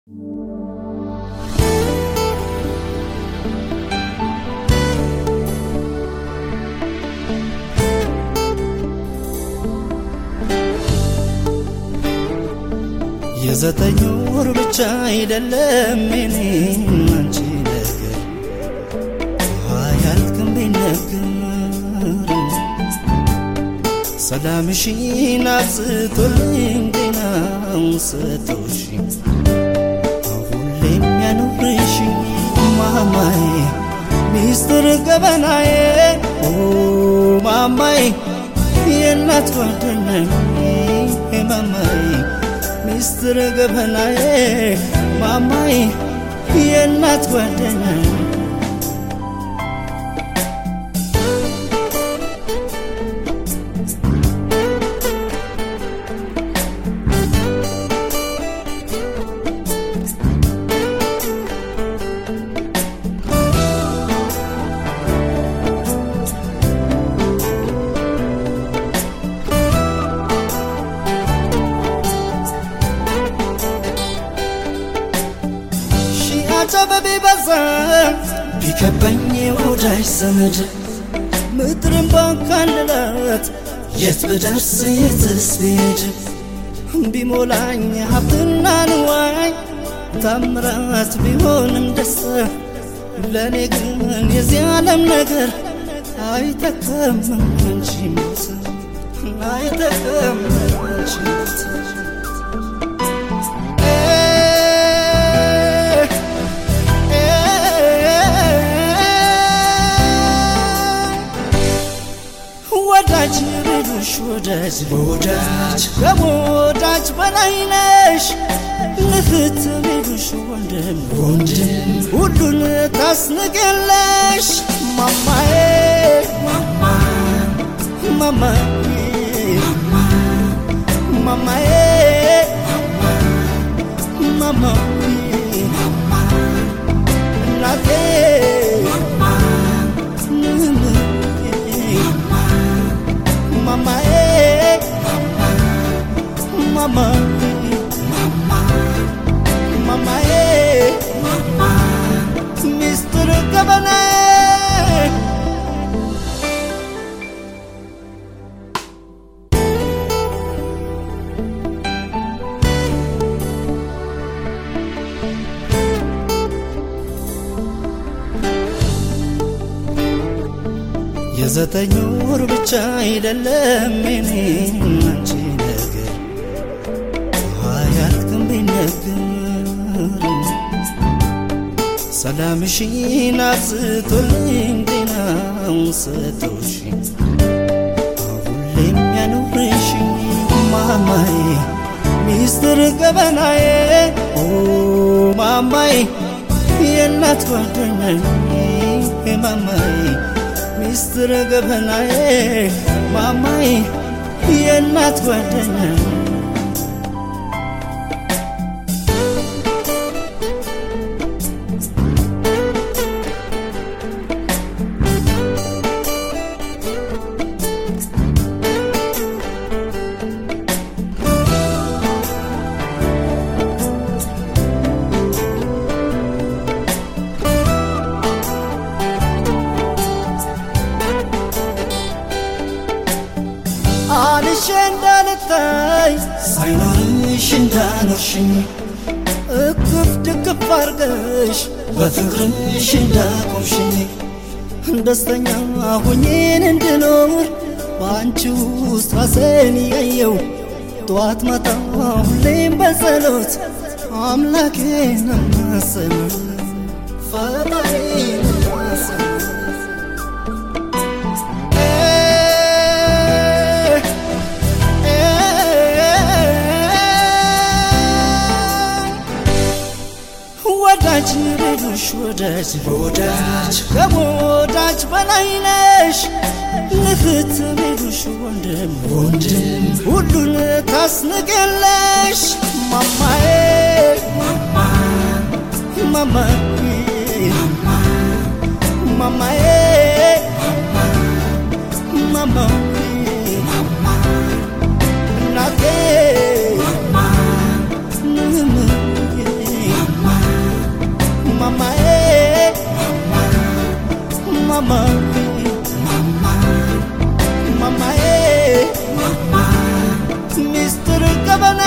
የዘጠኝ ወር ብቻ አይደለም የኔም አንቺ ነገር አያልቅም ቢነገር ሰላምሽን አብዝቶልኝ ጤናውን ሰጥቶሽ ሁሌም ያኑርሽ ማማዬ ሚስጥር ገበናዬ ኦ ማማዬ የእናት ጓደኛዬ ማማዬ ሚስጥር ገበናዬ ማማዬ የእናት ጓደኛዬ አጨበቤ በዛ ቢከበኝ ወዳጅ ዘመድ ምድርን ባካልላት የት ብደርስ የትስ ብሄድ ቢሞላኝ ሀብትና ንዋይ ታምራት ቢሆንም ደስታ ለእኔ ግን የዚህ ዓለም ነገር አይጠቅም አንቺ ሞት አይጠቅም አንቺ ሞት ወዳጅ ልሉሽ ወዳጅ ወዳጅ ከወዳጅ በላይ ነሽ ንፍት ልሉሽ ወንድም ወንድም ሁሉን ታስንቅለሽ ማማዬ ማማዬ ማማዬ ማማዬ እናቴ mamae mama mamae Mr. Governor የዘጠኝ ወር ብቻ አይደለም የኔም አንቺ ነገር አያልቅም ቢነገር ሰላምሽን አብዝቶልኝ ጤናውን ሰጥቶሽ ሁሌም ያኑርሽ ማማዬ ሚስጥር ገበናዬ ኦ ማማዬ የእናት ጓደኛዬ ማማዬ ሚስጥር ገበናዬ ማማዬ የእናት ጓደኛዬ አንሼ እንዳልታይ ሳይኖርሽ እንዳኖርሽኝ እቅፍ ድግፍ አርገሽ በፍቅርሽ እንዳቆምሽኝ ደስተኛ ሁኜን እንድኖር በአንቺ ውስጥ ራሴን እያየው ጠዋት ማታ ሁሌም በጸሎት አምላኬን እማጸናለሁ ፈጣሪን እማጸናለሁ ወዳጅ ልሉሽ ወዳጅ ወዳጅ ከወዳጅ በላይ ነሽ ንፍት ልሉሽ ወንድም ወንድም ሁሉን ታስንቅለሽ ማማዬ ማማዬ ማማዬ ማማዬ እናቴ ማማ ማማ ማማዬ ማማ ሚስጥር ገበና